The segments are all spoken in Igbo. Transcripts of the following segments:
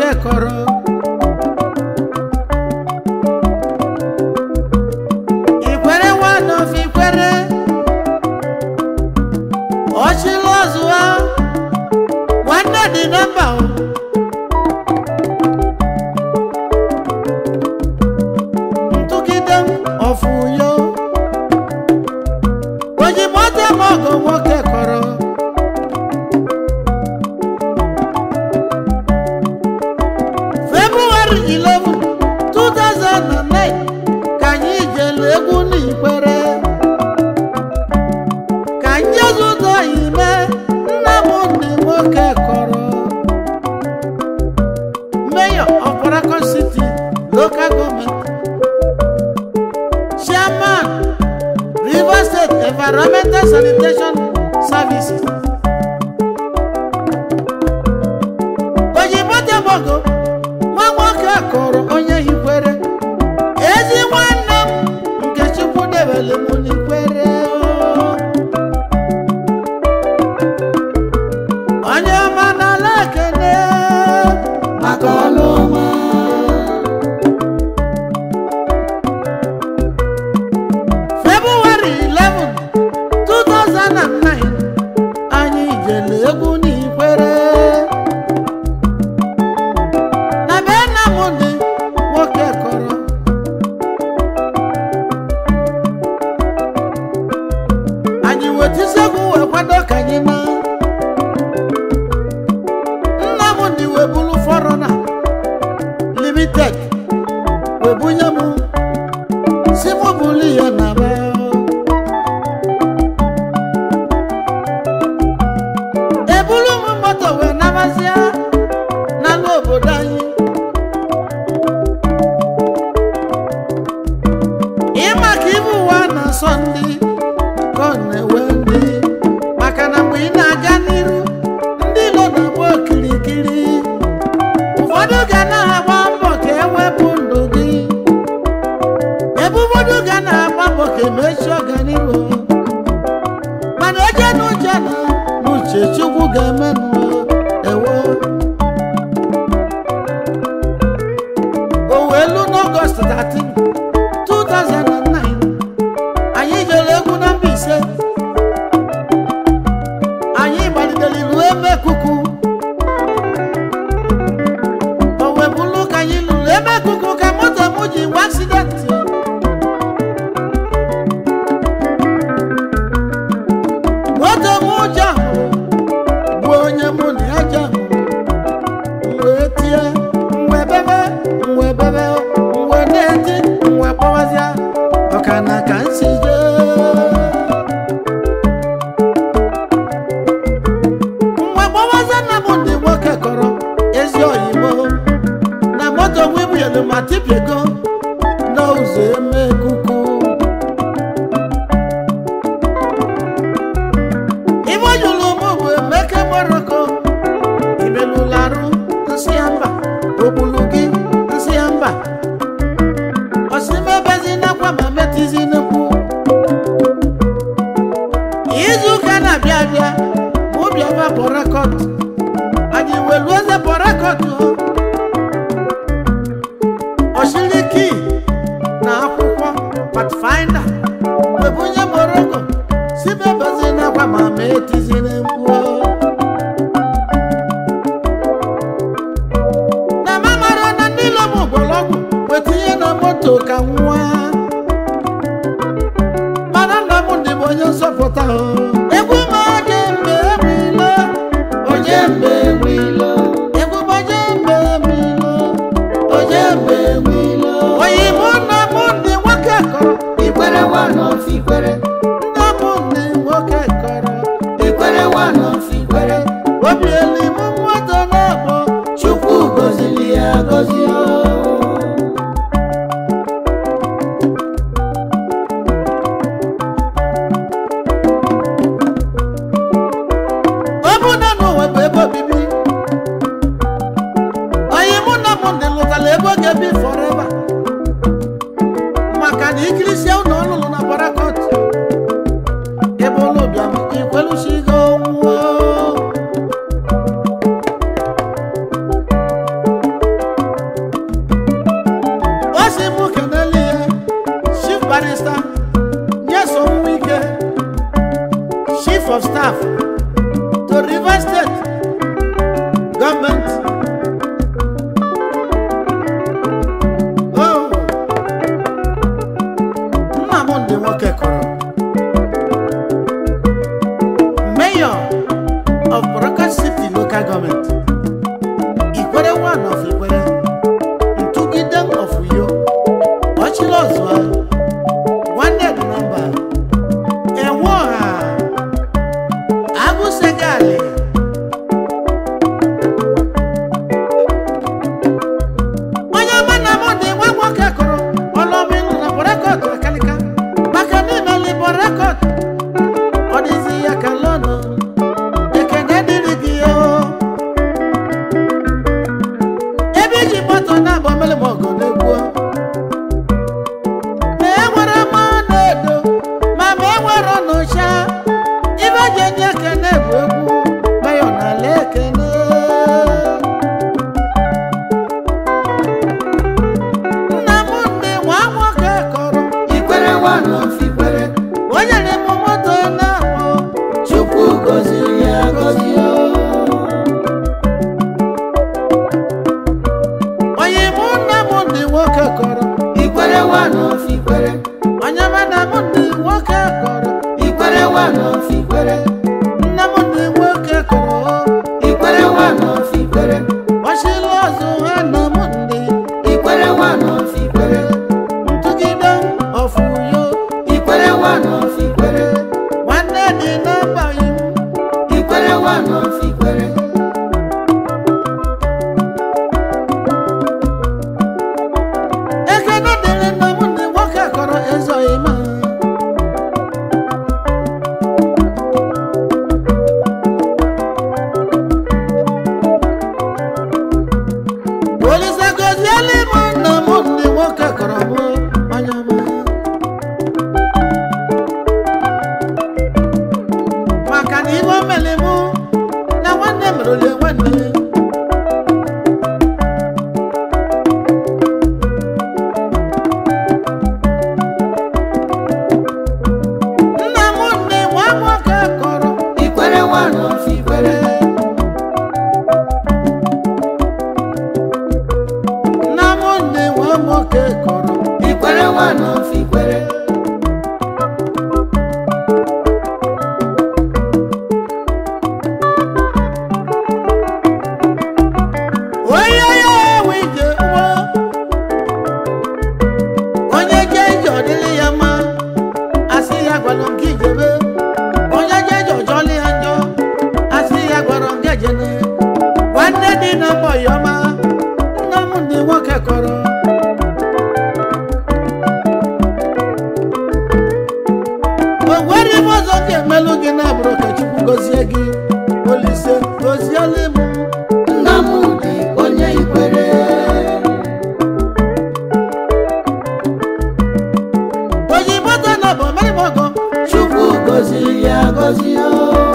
kọrọ ikwere nwanne ofe ikwere ọchịla ọzụwa nwanne dị na mba o. ntụgide m ọfụyo ojimote m ọgụ nwoke kọrọ February 11, 2009 ka anyị jere egwu n'ikwere ka njezu ụzọ ime nna m ndị nwoke kọrọ mayor of Paragon City local government chairman Rivers State Environmental Sanitation Services ojimote mogo nwa nwoke kọrọ onye hikwere ezi nwanne m nke chukwu debere m n'ikwere onye ọma n'ala ekene maka ọlụ ọma February 11, 2009 anyị jere egwu n'ikwere na be nna m dị nwoke kọrọ anyị wetisegwu wee kwado ka anyị na nna m dị wee bulu fọrọna limited wee bunye m si mụ bulu ya na be ebulu m moto wee nabazia n'ala obodo anyị ịma ka ibu ụwa na-asọ ndị ka ọ na-ewe ndị maka na mgbe ị na-aga n'iru ndị nọ na-agba okirikiri ụfọdụ ga na-agba mbọ ka ewepụ ndụ gị ebe ụfọdụ ga na-agba mbọ ka emechi ọganihu mana eje n'uche na n'uche chukwu ga-emenụ ewo owelu n'ọgọst 13 2009 anyị jere egwu na Mbaise anyị gbalitere ruo ebe kuku o wee bụrụ ka anyị lụrụ ebe kuku ka moto m ji nwe aksidenti moto m ụjọ bụ onye mụ na ya jọ wee tie wee bebe wee bebe wee na-eti wee kpọwazịa ọkana ka nsi jee mgbe gbawaza na m ndị nwoke kọrọ ezi oyibo na moto wibuelu ma tipiego n'ụzọ eme kuku ibe jụrụ m bụ emeke moroko ibelularụ nsị ya mba ogbulu gị nsị ya mba osimebezi nakwa ma metizi n'ekwu izu ụka na-abịa abịa mụ bịaba pọrakọt anyị welu eze pọrakọt oshiriki na akwụkwọ patfinder webunye moroko sibebezi nakwa ma metizi n'ekwu na mamara na ndị lom gbọrọgwụ wetinye na moto ka nwa mana nna m ndị bụ onye nzọpụta o. egwu m oje mgbe ewilo oje mgbe ewilo egwu m oje mgbe ewilo oje mgbe ewilo oyi mụ nna m ndị nwoke kọrọ Ikwere one of Ikwere, nna m ndị nwoke kọrọ Ikwere one of Ikwere, obieli m mmadụ na-akpọ Chukwu gọziri ya gọzi o. ọ bụ na n'ụwa bụ ebe obibi onye mụ na mụ ndị lụtara ebe ọ ga-ebi fọreva maka na ikirisia ụlọ ọlụlụ na barakọt ebe ụlọ bịam ikwelusigo nwụọ of staff to Rivers State government. Oh, Nnamdi nwoke kọrọ mayor of Boroka City local government Ikwere one of Ikwere Ntugide of Uyo Ọchịrị Ọzụwa nwanne dị na mba enwe ọha agụsegali onye ọma na mụ dị nwa nwoke kụrụ ọlọmịlụ na bọrekọt akalika maka n'imeli bọrekọt ọ dịzi ya ka lọnụ ekene dịrị gị o ebe iji moto na-abụ mmiri ma ọgụ na-egbuo ma e nwere mmanụ edo ma ma e nwere n'ụcha ibe ji enye ekene bụ egwu mayo na ala ekene nna m ndị nwa nwoke kọrọ Ikwere one of Ikwere. onye na-eme moto na-abụ Chukwu gọziri ya gọzi o. onye mụ nna m ndị nwoke kọrọ Ikwere one of Ikwere. onye ma na m ndị nwoke kọrọ Ikwere one of Ikwere. nna m ndị nwoke kọrọ Ikwere one of Ikwere. ọchịlị ọzọ ha na m ndị Ikwere one of Ikwere. ntụgide ọfụyo Ikwere one of Ikwere. nwanne dị n'abalị Ikwere one of Ikwere. ekene dịrị nna m ndị nwoke kọrọ ezoghị ma olise goziela m nna m ndị nwoke kọrọ m onye ọma maka na ibe o mere mụ na nwanne merụlie nwanne nna m nne nwa nwoke kọrọ Ikwere one of Ikwere. nna m nne nwa nwoke kọrọ Ikwere one of Ikwere. onye ya ewe ije ụgbọ onye je ije ọ dịrị ya mma asị ya gwara nke ijebe onye je ije ọjọọlị ya njọ asị ya gwara nke jene nwanne dị na mbọ ya ọma nna m ndị nwoke kọrọ o nwere ibe ọzọ m ga-emelụ gị na abụrụ ka chukwu gọzie gị olise gọziela m Nnamdi onye Ikwere. oyibo tó nà bọ̀ mẹ́rin mọ́gàn Chukwu gọziri ya gọzi o.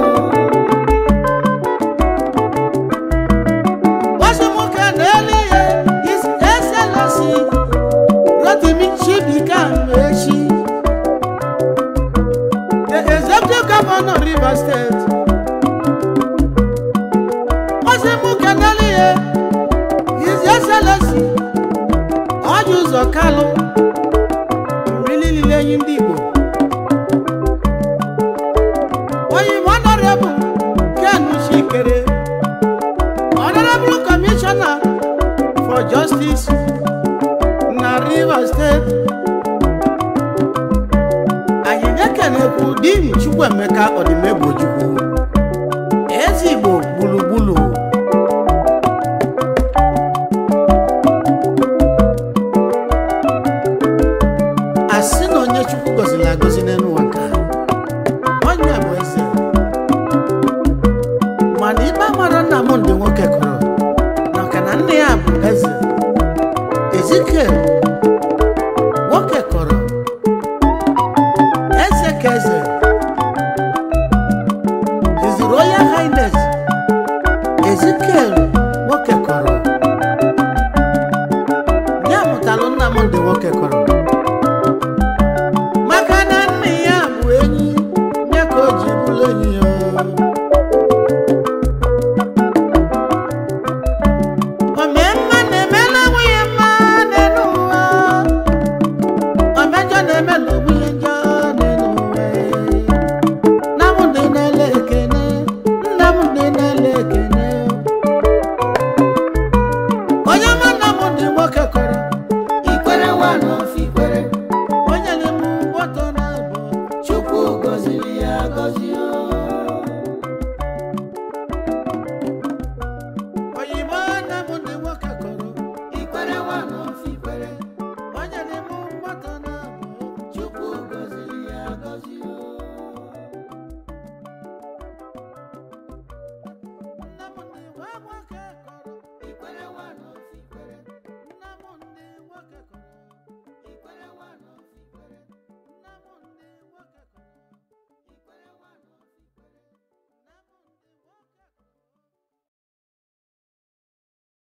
wọ́n sì mú ká n'elu yẹ his excellency rotimi chibika mechi the executive governor rivers state wọ́n sì mú ká n'elu yẹ his excellency ọjọ́ ụzọ kalụ mmiri niile enyi ndị igbo onye honorable ken chikere honorable commissioner for justice na rivers state anyị na-ekenekwu din chukwuemeka ọdịmegbochukwu eze igbo gburugburu asị na onye chukwu gọziri agọzi n'elu ụwa nke a, onye bụ eze mana ibe amara nna m ndị nwoke kụrụ maka na nne ya bụ eze